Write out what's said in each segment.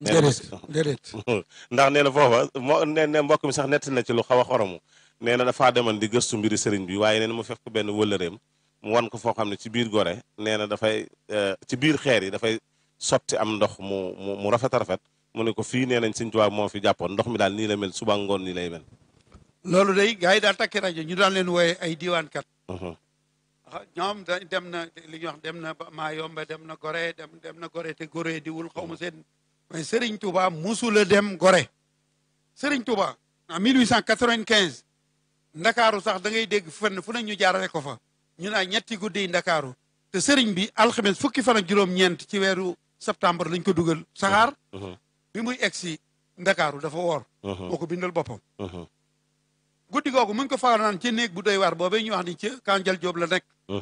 déedéet déedéet ndax nee na foofa moo nee na mbokk mi sax nett na ci lu xaw a xoromu nee na dafaa demoon di gëstu mbiri sëriñ bi waaye nee na mu fekk benn wëllëreem mu wan ko foo xam ne ci biir gore nee na dafay ci biir xeer yi dafay sotti am ndox mu mu mu rafet a rafet mu ne ko fii nee nañ Sëriñ Tuubaa moo fi jàppoon ndox mi daal nii la mel suba ngoon nii lay mel. loolu day gars yi daal takki rajo ñu daan leen wooye ay diiwaankat ñoom da dem na li ñuy wax dem na maa yomba dem na gore dem dem na gore te gore diwul xaw ma seen mais Serigne Touba musula dem gore Serigne Touba en 1895 ndakaaru sax da ngay dégg fenn fu ne ñu jaarale ko fa ñu naa ñetti guddi yi ndakaaru te Serigne bi alxames fukki fan ak juróom-ñeent ci weeru septembre lañ ko dugal saxaar bi muy egg si ndakaaru dafa woor moo ko bindal boppam guddi googu mu ngi ko fanaan ci néeg bu doy waar boobee ñu wax ni ci Kanjal Joob la nekk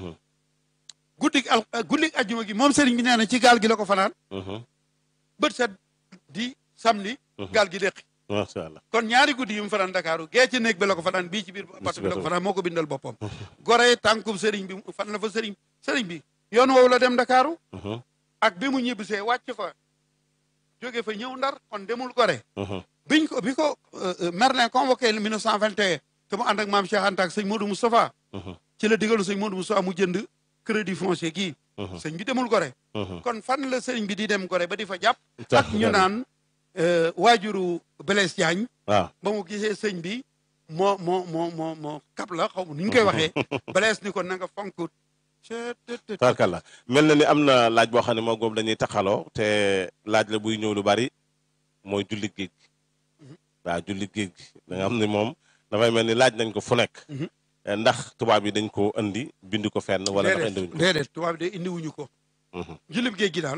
guddi al guddi ajjuma gi moom sëriñ bi nee na ci gaal gi la ko fanaan bët set di samedi gaal gi déqi macha allah kon ñaari guddi yu mu fanaan Dakaaru gee ci néeg bi la ko fanaan bii ci biir bato bi la ko fanaan moo ko bindal boppam gore tànkub sëriñ bi fan la fa sëriñ sëriñ bi yoon woowu la dem Dakaaru ak bi mu ñibbisee wàcc fa jóge fa ñëw ndar kon demul gore biñ ko bi ko Merlin convoqué le 1921 te mu ànd ak maam Cheikh Anta ak sëñ Modou Moustapha ci la digalu sëñ Modou Moustapha mu jënd crédit foncier gii sëñ bi demul gore kon fan la sëriñ bi di dem gore ba di fa jàpp ak ñu naan waajuru Blaise Diagne waaw ba mu gisee sëñ bi moo moo moo moo moo kap la xaw ma nu ñu koy waxee Blaise ni ko na nga fonk tarkalla mel na ni am na laaj boo xam ne moo góob dañuy taxaloo te laaj la buy ñëw lu bari mooy julli géej gi waaw julli géej gi da nga xam ne moom dafay mel ni laaj nañ ko fu nekk ndax tubaab yi dañ ko indi bind ko fenn wala ndax indiwuñ ko déedéet tubaab de indiwuñu ko jullib géej gi daal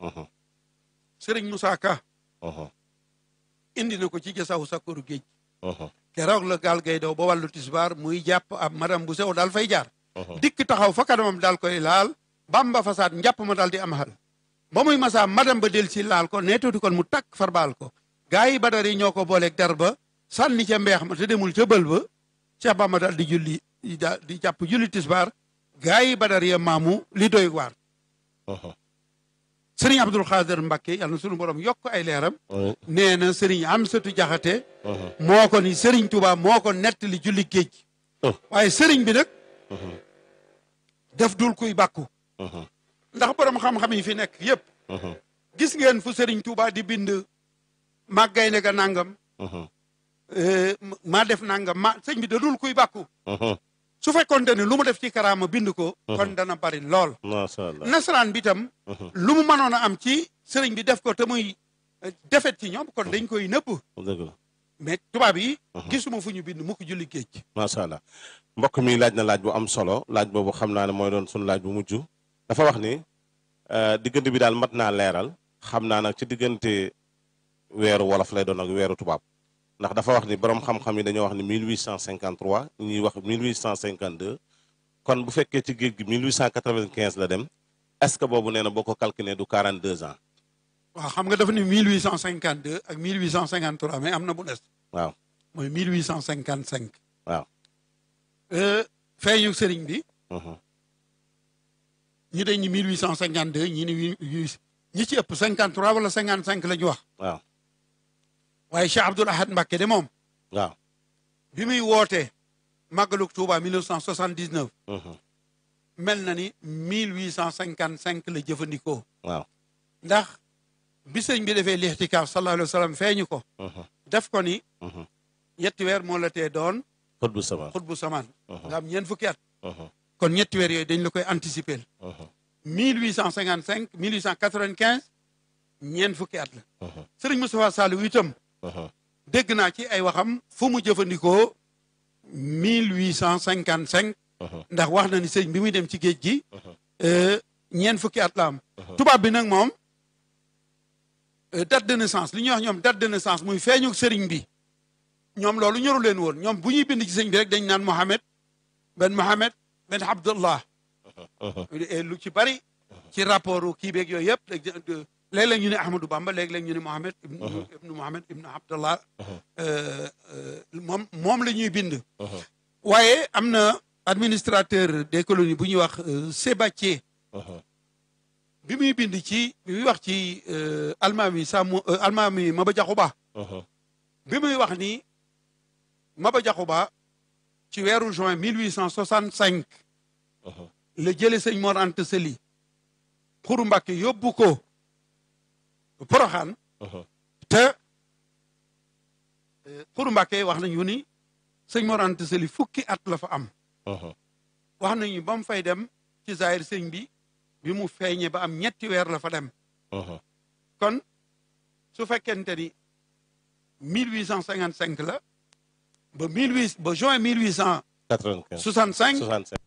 sëriñ Moussa Ka indi na ko ci jasawu sakkoru géej keroog la gaal gay daw ba wàllu tisbaar muy jàpp ab madame bu sew daal fay jaar dikk taxaw fa kanamam daal koy laal bamba fasaat njàpp ma daal di am xal ba muy masaa madame ba del si laal ko neetootu kon mu takk farbaal ko gaa yi badar yi ñoo ko booleeg dar ba sànni ca mbeex ma te demul ca bël ba Cheikh Bamba daal di julli di jàpp julli tisbaar gaa yi badar ya maamu li doy waar sëriñ Abdul Xaadir Mbakke yàlla na sunu borom yokk ay leeram nee na sëriñ Amsatu Jaxate moo ko ni sëriñ Tuubaa moo ko nettali julli géej waaye sëriñ bi nag def dul kuy bàkku ndax borom xam-xam yi fi nekk yépp gis ngeen fu sëriñ Tuubaa di bind màggay ne ga nangam maa def nangam ma sëñ bi da dul kuy bàkku su fekkoonte ne lu mu def ci karaama bind ko kon dana bari lool macha allah nasaraan bi tam lu mu mënoon a am ci sëriñ bi def ko te muy defet ci ñoom kon dañ koy nëbb dëgg la mais tubaab yi gisuma fu ñu bind mu ko julli géej macha allah mbokk mi laaj na laaj bu am solo laaj boobu xam naa ne mooy doon sunu laaj bu mujj dafa wax ni diggante bi daal mat naa leeral xam naa nag ci diggante weeru wolof lay doon ak weeru tubaab ndax dafa wax ni borom xam-xam yi dañoo wax ni 1853 ñuy wax 1852 kon bu fekkee ci géej gi 1895 la dem est-ce que boobu nee na boo ko calculé du 42 ans. waaw xam nga dafa ni 1852 ak 1853 mais am na bu des. waaw mooy 1855. waaw. feeñu sëriñ bi. ñu dañ ni 1852 ñi ni ñi ci ëpp 53 wala 55 la ñu wax. waaw. waaye Cheikh Abdoul Ahad Mbacké de moom. waaw. bi muy wootee màggalug Touba 1979. mel na ni 1855 la jëfandikoo. waaw. ndax bi sëñ bi defee lixtikaaf sallallahu alayhi wa sallam feeñu ko. def ko ni. ñetti weer moo la tee doon. xutbu samaan xutbu samaan. nga am ñeent fukki at. kon ñetti weer yooyu dañ la koy anticiper. 1855 1895 ñeent fukki at la. sëriñ Moustapha Saliou itam. dégg naa ci ay waxam fu mu jëfandikoo 1855. ndax wax na ni sëñ bi muy dem ci géej gi. ñeent fukki at la am. tubaab bi nag moom date de naissance li ñuy wax ñoom date de naissance muy feeñu sëriñ bi ñoom loolu ñoru leen woon ñoom bu ñuy bind ci sëñ bi rek dañ naan Mohamed ben Mohamed ben Abdullah lu ci bari ci rapport kii beeg yooyu yëpp léeg-léeg ñu ne Ahmadou Bamba léeg-léeg ñu ne Mohamed ibnu Mohamed ibnu Abdullah moom moom la ñuy bind waaye am na administrateur des colonies bu ñuy wax Sébatier bi muy bind ci bi muy wax ci almaami Sàmm almaami Maba Jaxu Ba bi muy wax ni Maba Jaxu Ba ci weeru juin 1865 la jële sëñ Mor Anta Sali xuru Mbàkke yóbbu ko Poroxaan te xuru Mbàkke wax nañu ni sëñ Mor Anta Sali fukki at la fa am wax nañu ba mu fay dem ci zaahir sëñ bi bi mu feeñee ba am ñetti weer la fa dem kon su fekkente ni 1855 la ba 18 ba juin 1865 95 65